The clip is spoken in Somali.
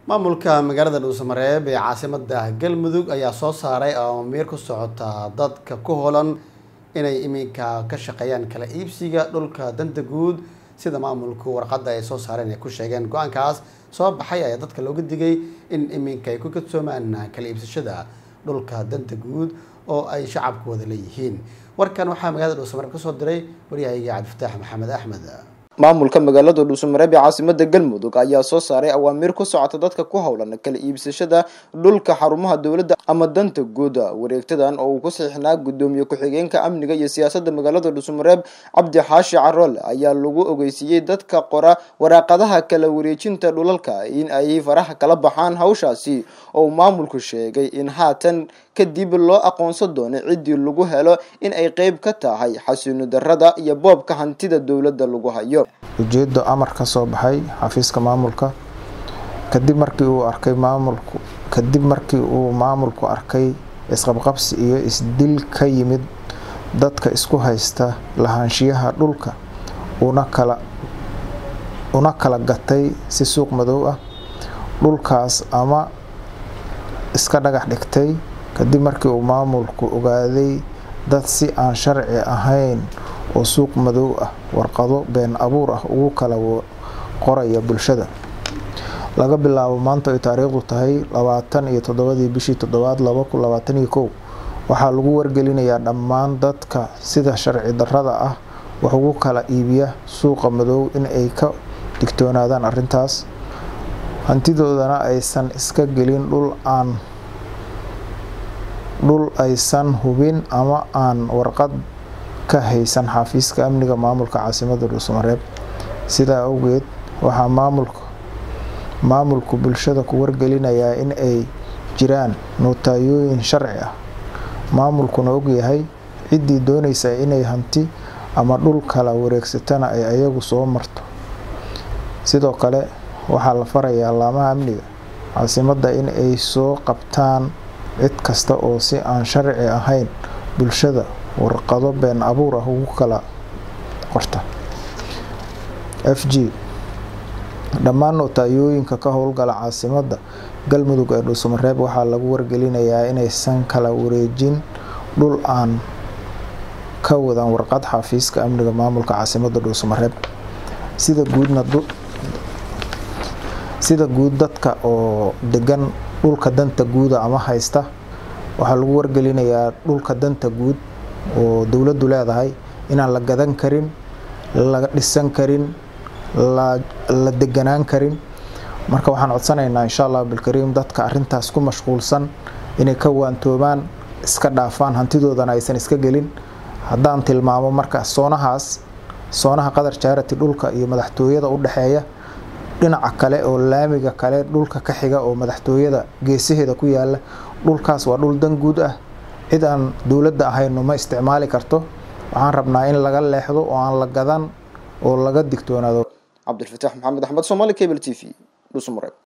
maamulka magaalada dhuusamareeb ee caasimada galmudug ayaa soo saaray aamiir ku socota dadka ku holan inay iminka ka shaqeeyaan kala iibsiga dhulka danta guud sida maamulku warqadda ay soo saareen ay ku sheegeen go-aankaas soo baxay ayaa dadka looga digay in iminka ay ku kadsoomaan kala iibsashada dhulka danta guud oo ay shacabku wada leeyihiin warkan waxaa magaalada dhuusamareeb kasoo diray waryahayga cabdifataax maxamed axmed maamulka magaalada dhuusamareeb ee caasimada galmudug ayaa soo saaray awaamiir ku socota dadka ku howlan kala iibsashada dhulka xarumaha dowladda ama danta guuda wareegtadan oo uu ku saxiixnaa gudoomiye ku-xigeenka amniga iyo siyaasada magaalada dhuusamareeb cabdi xaashi carool ayaa lagu ogeysiiyey dadka qora waraaqadaha kala wareejinta dhulalka in ay faraha kala baxaan hawshaasi oo maamulku sheegay in haatan kadib loo aqoonsan doono ciddii lagu helo in ay qeyb ka tahay xasuuni darada iyo boobka hantida dowladda lagu hayo ujeedo amar ka soo baxay xafiiska maamulka kadib markii uu arkay maamulku kadib markii uu maamulku arkay isqabqabsi iyo isdil ka yimid dadka isku haysta lahaanshiyaha dhulka una kala una kala gatay si suuq madow ah dhulkaas ama iska dhagax dhigtay kadib markii uu maamulku ogaaday dad si aan sharci ahayn oo suuq madow ah warqado been abuur ah ugu kala qoraya bulshada laga bilaabo maanta ay taariikhdu tahay labaatan iyo toddobadii bishii toddobaad laba kun labaatan iyo kow waxaa lagu wargelinayaa dhammaan dadka sida sharci darrada ah wax ugu kala iibiya suuqa madow in ay ka digtoonaadaan arrintaas hantidoodana aysan iska gelin dhul aan dhul aysan hubin ama aan warqad ka haysan xafiiska amniga maamulka caasimada dhuusamareeb sidaa awgeed waxaa maamulka maamulku bulshada ku wargelinayaa in ay jiraan nootayooyin sharci ah maamulkuna ogyahay ciddii doonaysa inay hanti ama dhul kala wareegsatana ay ayagu soo marto sidoo kale waxaa la farayaa laamaha amniga caasimada in ay soo qabtaan cid kasta oo si aan sharci ahayn bulshada warqado been abuur ah ugu kala qorta f g dhammaan nootayooyinka ka howlgala caasimada galmudug ee dhuusamareeb waxaa lagu wargelinayaa inaysan kala wareejin dhul aan ka wadan warqad xafiiska amniga maamulka caasimada dhuusamareeb sida guudna sida guud dadka oo degan dhulka danta guuda ama haysta waxaa lagu wargelinayaa dhulka danta guud oo dowladdu leedahay inaan la gadan karin laga dhisan karin la deganaan karin marka waxaan codsanaynaa insha allah bilkariim dadka arintaas ku mashquulsan inay ka waantoobaan iska dhaafaan hantidoodana aysan iska gelin haddaan tilmaamo marka soonahaas soonaha qadar jaarati dhulka iyo madaxtooyada u dhexeeya dhinaca kale oo laamiga kale dhulka ka xiga oo madaxtooyada geesaheeda ku yaala dhulkaas waa dhul dan guud ah cid aan dowladda ahayno ma isticmaali karto waxaan rabnaa in laga leexdo oo aan la gadan oo laga digtoonaado cabdilfataax maxamed axmed somaali cable t v dhuusamareeb